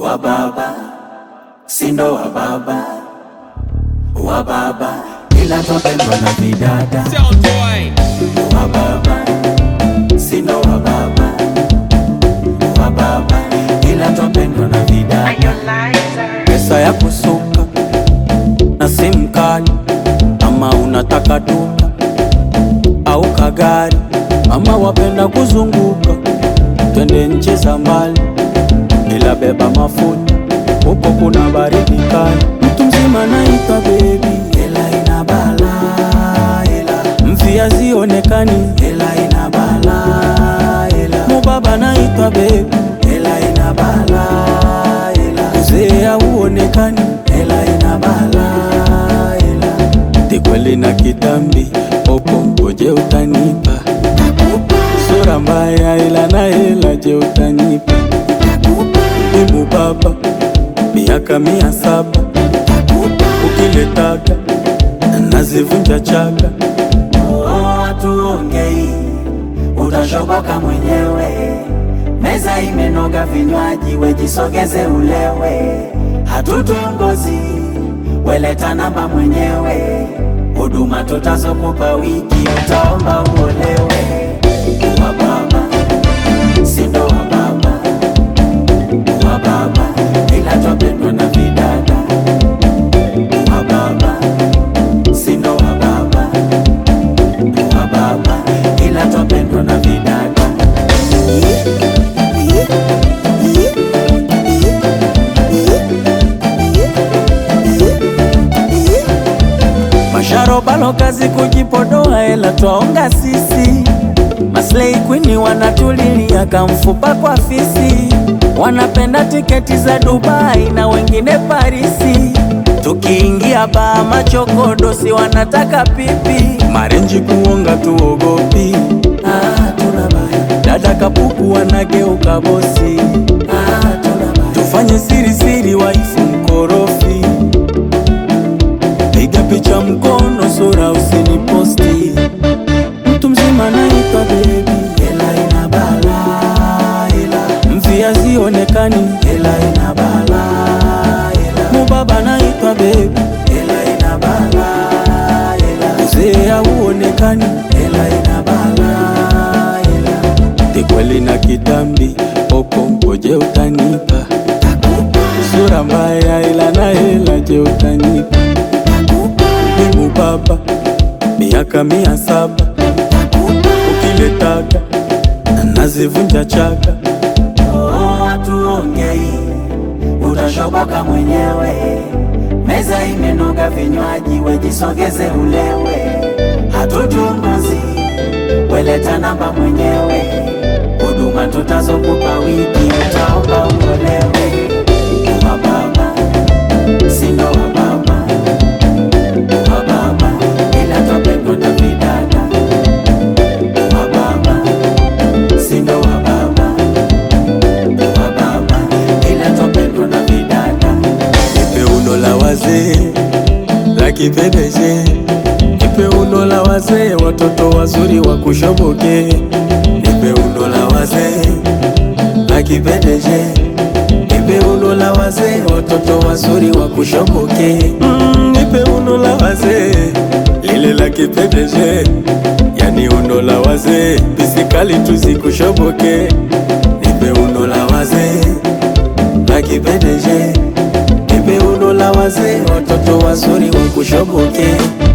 wa baba, sindo wa baba, wa baba, ila twapendwa na vidada Sound boy. wa baba, sindo wa baba, wa baba, ila twapendwa na vidada pesa ya kusuka na simu kali, ama unataka duka au kagari, ama wapenda kuzunguka, twende nchi za mbali, ila beba mafuta, huko kuna baridi kali. Mtu mzima naitwa bebi, hela ina bala, hela mfia zionekani, hela ina bala, hela mubaba naitwa bebi, hela ina bala, hela uzee hauonekani, hela ina bala, hela tikweli na kitambi, popo ngoje utanipa sura mbaya, ila na hela, je utanipa Imu baba miaka mia saba ukiletaka nazivunja chaka. Tuongei utashoboka mwenyewe, meza imenoga, vinywaji wejisogeze ulewe, hatutongozi weleta namba mwenyewe, huduma tutazokupa wiki utaomba uolewe. Wa baba sindo wa baba wa baba ila twapendwa na vidada wa baba sindo wa baba wa baba ila twapendwa na vidada masharobalo kazi kujipodoa ela twaonga sisi Maslay Queen wanatulilia kamfupa kwa fisi, wanapenda tiketi za Dubai na wengine Parisi. Tukiingia baa machokodo, si wanataka pipi, marenji kuonga tuogopi. Ah, tuna baya. Dada kapuku wanageuka bosi. Ah, tuna baya. Tufanye siri siri, waifu mkorofi, piga picha mkono, sura usiniposti mtu mzima naitwa bebi, hela ina bala, hela mvia zionekani, hela ina bala, hela mubaba naitwa bebi, hela ina bala, hela uzee hauonekani, hela ina bala, hela tikweli na kitambi, popo ngoje utanipa sura mbaya, ila na hela, je utanipa Imu baba miaka mia saba ukiletaka nazivunja chaka. Tuongei utashoboka mwenyewe, meza imenoga, vinywaji wejisogeze ulewe, hatutunguzi weleta namba mwenyewe, huduma tutazokupa wiki utaomba uolewe. Wa baba sindo wa baba wa baba ila twapendwa na vidada wa baba sindo wa baba wa baba ila twapendwa na vidada nipe uno la wazee la kipedeje nipe uno la wazee watoto wazuri wa kushoboke nipe uno la wazee la kipedeje nipe uno la wazee watoto wazuri wa kushoboke mm, nipe uno la wazee lile la kipedeje yani uno la wazee pisikali tuzikushoboke nipe uno la wazee la kipedeje nipe uno la wazee watoto wazuri wa kushoboke